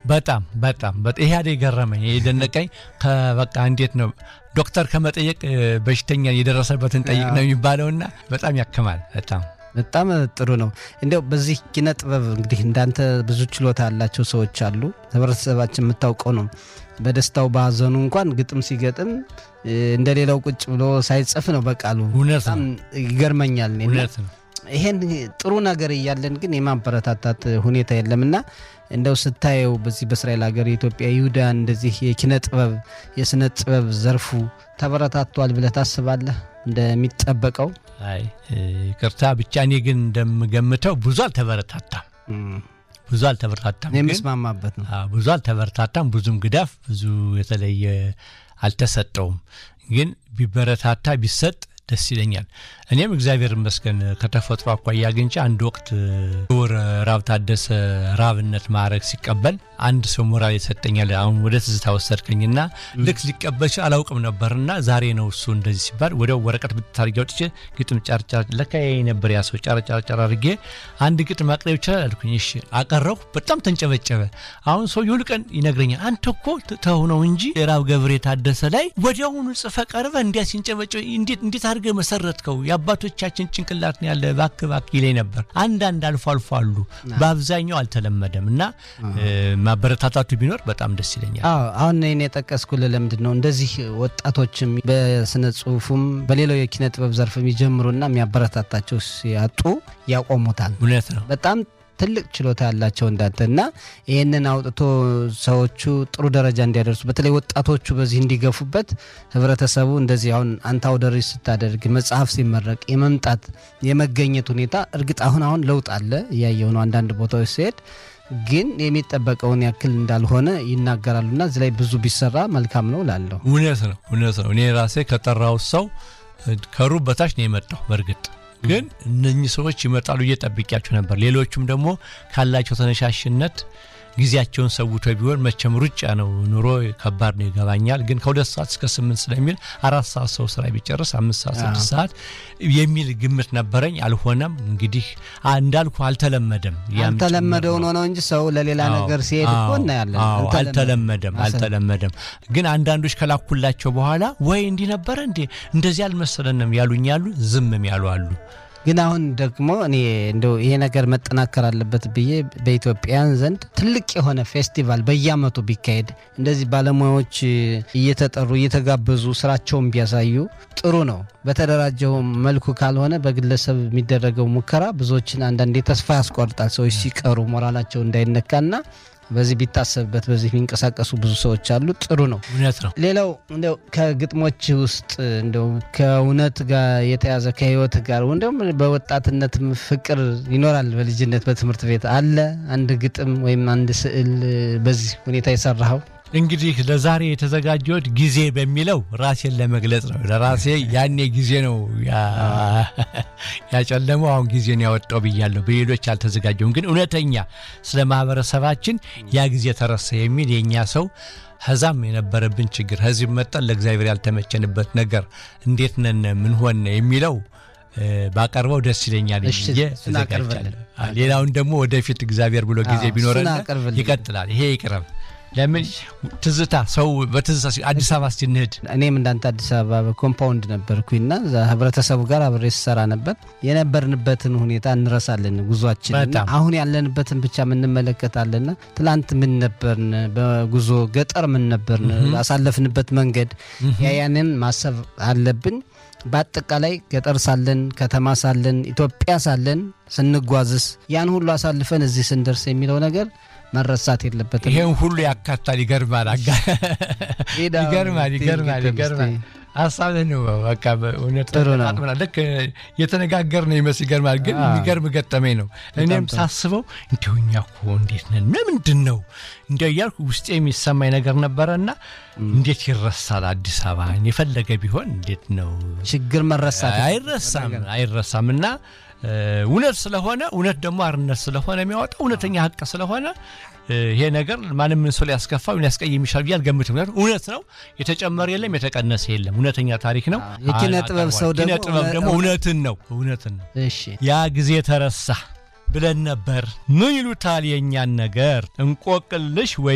በጣም በጣም ይሄ አደ የገረመኝ የደነቀኝ በቃ እንዴት ነው ዶክተር ከመጠየቅ በሽተኛ የደረሰበትን ጠይቅ ነው የሚባለውና በጣም ያክማል። በጣም በጣም ጥሩ ነው። እንዲያው በዚህ ኪነ ጥበብ እንግዲህ እንዳንተ ብዙ ችሎታ ያላቸው ሰዎች አሉ። ህብረተሰባችን የምታውቀው ነው። በደስታው በሀዘኑ እንኳን ግጥም ሲገጥም እንደ ሌላው ቁጭ ብሎ ሳይጽፍ ነው በቃሉ። እውነት በጣም ይገርመኛል። እውነት ነው። ይሄን ጥሩ ነገር እያለን ግን የማበረታታት ሁኔታ የለምና እንደው ስታየው በዚህ በእስራኤል ሀገር የኢትዮጵያ ይሁዳን እንደዚህ የኪነ ጥበብ የስነ ጥበብ ዘርፉ ተበረታቷል ብለህ ታስባለህ? እንደሚጠበቀው አይ ይቅርታ ብቻ እኔ ግን እንደምገምተው ብዙ አልተበረታታም። ብዙ አልተበረታታም። የምስማማበት ነው። ብዙ አልተበረታታም። ብዙም ግዳፍ ብዙ የተለየ አልተሰጠውም። ግን ቢበረታታ ቢሰጥ ደስ ይለኛል። እኔም እግዚአብሔር ይመስገን ከተፈጥሮ አኳያ አግኝቼ አንድ ወቅት ክቡር ራብ ታደሰ ራብነት ማዕረግ ሲቀበል አንድ ሰው ሞራል ይሰጠኛል። አሁን ወደ ትዝታ ወሰድከኝና ልክ ሊቀበል ሲል አላውቅም ነበርና ዛሬ ነው እሱ እንደዚህ ሲባል ወዲያው ወረቀት ብታርጊ አውጥቼ ግጥም ጫርጫር ለካ ነበር ያ ሰው ጫርጫርጫር አድርጌ አንድ ግጥም ማቅረብ ይችላል አልኩኝ። እሺ አቀረብኩ። በጣም ተንጨበጨበ። አሁን ሰው ሁል ቀን ይነግረኛል፣ አንተ እኮ ተው ነው እንጂ ራብ ገብሬ ታደሰ ላይ ወዲያውኑ ጽፈ ቀርበ እንዲያ ሲንጨበጨበ እንዴት እንዴት አድርገህ መሰረትከው? የአባቶቻችን ጭንቅላት ነው ያለ ባክ ባክ ይለኝ ነበር። አንዳንድ አልፎ አልፎ አሉ፣ በአብዛኛው አልተለመደም እና ማበረታታቱ ቢኖር በጣም ደስ ይለኛል። አሁን እኔ የጠቀስኩልህ ለምንድን ነው እንደዚህ ወጣቶችም በስነ ጽሁፉም በሌላው የኪነ ጥበብ ዘርፍ የሚጀምሩና የሚያበረታታቸው ሲያጡ ያቆሙታል። እውነት ነው። በጣም ትልቅ ችሎታ ያላቸው እንዳንተ እና ይህንን አውጥቶ ሰዎቹ ጥሩ ደረጃ እንዲያደርሱ በተለይ ወጣቶቹ በዚህ እንዲገፉበት ህብረተሰቡ እንደዚህ አሁን አንተ አውደ ርዕይ ስታደርግ መጽሐፍ ሲመረቅ የመምጣት የመገኘት ሁኔታ እርግጥ አሁን አሁን ለውጥ አለ እያየሁ ነው። አንዳንድ ቦታዎች ሲሄድ ግን የሚጠበቀውን ያክል እንዳልሆነ ይናገራሉና እዚህ ላይ ብዙ ቢሰራ መልካም ነው ላለሁ። እውነት ነው፣ እውነት ነው። እኔ ራሴ ከጠራው ሰው ከሩብ በታች ነው የመጣው በእርግጥ ግን እነኚህ ሰዎች ይመጣሉ እየጠብቂያቸው ነበር። ሌሎቹም ደግሞ ካላቸው ተነሻሽነት ጊዜያቸውን ሰውቶ ቢሆን መቼም ሩጫ ነው ኑሮ ከባድ ነው ይገባኛል። ግን ከሁለት ሰዓት እስከ ስምንት ስለሚል አራት ሰዓት ሰው ስራ ቢጨርስ አምስት ሰዓት ስድስት ሰዓት የሚል ግምት ነበረኝ። አልሆነም። እንግዲህ እንዳልኩ አልተለመደም። አልተለመደ ሆኖ ነው እንጂ ሰው ለሌላ ነገር ሲሄድ እኮ እናያለን። አልተለመደም አልተለመደም። ግን አንዳንዶች ከላኩላቸው በኋላ ወይ እንዲህ ነበረ እንዴ እንደዚህ አልመሰለንም ያሉኝ ያሉ፣ ዝምም ያሉ አሉ። ግን አሁን ደግሞ እኔ እንደው ይሄ ነገር መጠናከር አለበት ብዬ በኢትዮጵያን ዘንድ ትልቅ የሆነ ፌስቲቫል በየዓመቱ ቢካሄድ እንደዚህ ባለሙያዎች እየተጠሩ እየተጋበዙ ስራቸውን ቢያሳዩ ጥሩ ነው። በተደራጀው መልኩ ካልሆነ በግለሰብ የሚደረገው ሙከራ ብዙዎችን አንዳንዴ ተስፋ ያስቆርጣል። ሰዎች ሲቀሩ ሞራላቸው እንዳይነካና በዚህ ቢታሰብበት በዚህ የሚንቀሳቀሱ ብዙ ሰዎች አሉ። ጥሩ ነው። እውነት ነው። ሌላው እንደው ከግጥሞች ውስጥ እንደው ከእውነት ጋር የተያዘ ከህይወት ጋር እንደውም በወጣትነት ፍቅር ይኖራል። በልጅነት በትምህርት ቤት አለ አንድ ግጥም ወይም አንድ ስዕል በዚህ ሁኔታ የሰራኸው? እንግዲህ ለዛሬ የተዘጋጀሁት ጊዜ በሚለው ራሴን ለመግለጽ ነው። ለራሴ ያኔ ጊዜ ነው ያጨለመው፣ አሁን ጊዜን ያወጣው ብያለሁ። በሌሎች አልተዘጋጀውም። ግን እውነተኛ ስለ ማህበረሰባችን ያ ጊዜ ተረሳ የሚል የእኛ ሰው ከዛም የነበረብን ችግር ከዚህ መጠን ለእግዚአብሔር ያልተመቸንበት ነገር እንዴት ነን ምን ሆን የሚለው ባቀርበው ደስ ይለኛል ብዬ ተዘጋጅቻለሁ። ሌላውን ደግሞ ወደፊት እግዚአብሔር ብሎ ጊዜ ቢኖረን ይቀጥላል። ይሄ ይቅረብ። ለምን ትዝታ ሰው በትዝታ አዲስ አበባ ስንሄድ እኔም እንዳንተ አዲስ አበባ በኮምፓውንድ ነበርኩኝና ህብረተሰቡ ጋር አብሬ ስሰራ ነበር። የነበርንበትን ሁኔታ እንረሳለን ጉዟችን። አሁን ያለንበትን ብቻ የምንመለከታለንና ትላንት ምን ነበርን፣ በጉዞ ገጠር ምን ነበርን፣ አሳለፍንበት መንገድ ያያንን ማሰብ አለብን። በአጠቃላይ ገጠር ሳለን ከተማ ሳለን ኢትዮጵያ ሳለን ስንጓዝስ ያን ሁሉ አሳልፈን እዚህ ስንደርስ የሚለው ነገር መረሳት የለበትም። ይሄን ሁሉ ያካታል። ይገርማል፣ ይገርማል፣ ይገርማል፣ ይገርማል። ሀሳብ ነው። በቃ እውነት ልክ የተነጋገር ነው ይመስል ይገርማል። ግን የሚገርም ገጠመኝ ነው። እኔም ሳስበው እንዲሁ እኛ እኮ እንዴት ነን ምንድን ነው እንዲ እያልኩ ውስጤ የሚሰማኝ ነገር ነበረና እንዴት ይረሳል አዲስ አበባ የፈለገ ቢሆን እንዴት ነው ችግር መረሳት አይረሳም አይረሳም እና እውነት ስለሆነ እውነት ደግሞ አርነት ስለሆነ የሚያወጣው እውነተኛ ሀቅ ስለሆነ ይሄ ነገር ማንም ምን ሰው ሊያስከፋ ሊያስቀይም ይችላል ብዬ አልገምትም። ምክንያቱም እውነት ነው፣ የተጨመረ የለም፣ የተቀነሰ የለም። እውነተኛ ታሪክ ነው። የኪነ ጥበብ ሰው ኪነ ጥበብ ደግሞ እውነትን ነው እውነትን ነው። እሺ ያ ጊዜ ተረሳ ብለን ነበር። ምን ይሉታል የእኛን ነገር እንቆቅልሽ ወይ